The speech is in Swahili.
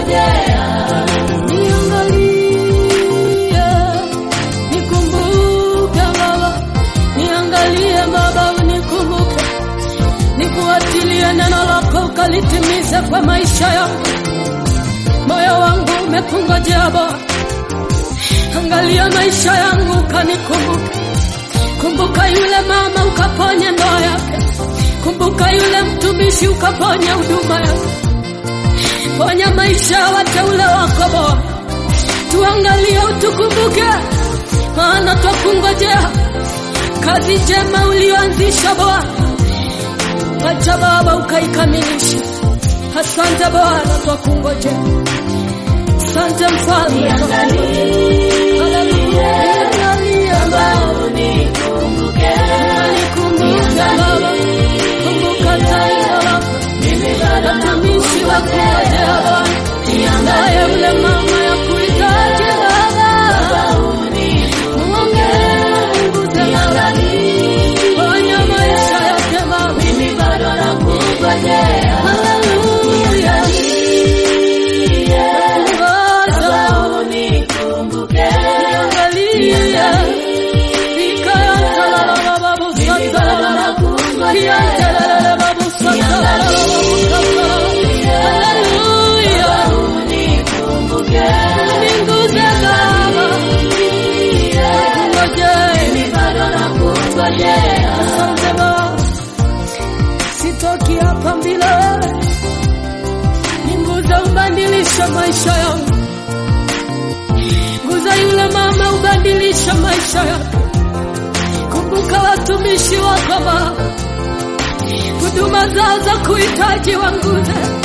nakungojea. Niangalie, nikumbuke Baba, niangalie Baba, unikumbuke, nikuachilie neno lako ukalitimize kwa maisha yangu. Moyo wangu umekungojea Bwana, angalia maisha yangu ukanikumbuke. Kumbuka yule mama ukaponye ndoa yake, kumbuka yule mtumishi ukaponye huduma yake. Ponya maisha ya wateule wako Bwana, tuangalie utukumbuke, maana twakungojea kazi njema ulioanzisha Bwana, acha Baba ukaikamilishe. Asante Bwana, twakungojea. Asante Mfalme, Haleluya. Niangalie Baba, Unikumbuke, nikumbuke Baba, kumbuka taifa lako mimi bado watumishi wakungojea Bwana, naye yule mama ya kuhitaji Baba, muongeze Baba, ponya maisha yake Baba, mimi bado nakungojea. haleluya, ongoza, Unikumbuke, angalia, ikayantala Baba, busatala, kiyantelele Baba, busatala, busatala, haleluya, unikumbuke, ninguze Baba, ngojee mimi bado nakungojea. Asante Baba, sitoki hapa bila wewe. Ninguza ubadilisha maisha yangu, nguza yule mama ubadilisha maisha yake. Kumbuka watumishi wako Baba, huduma zao za kuhitaji wanguze,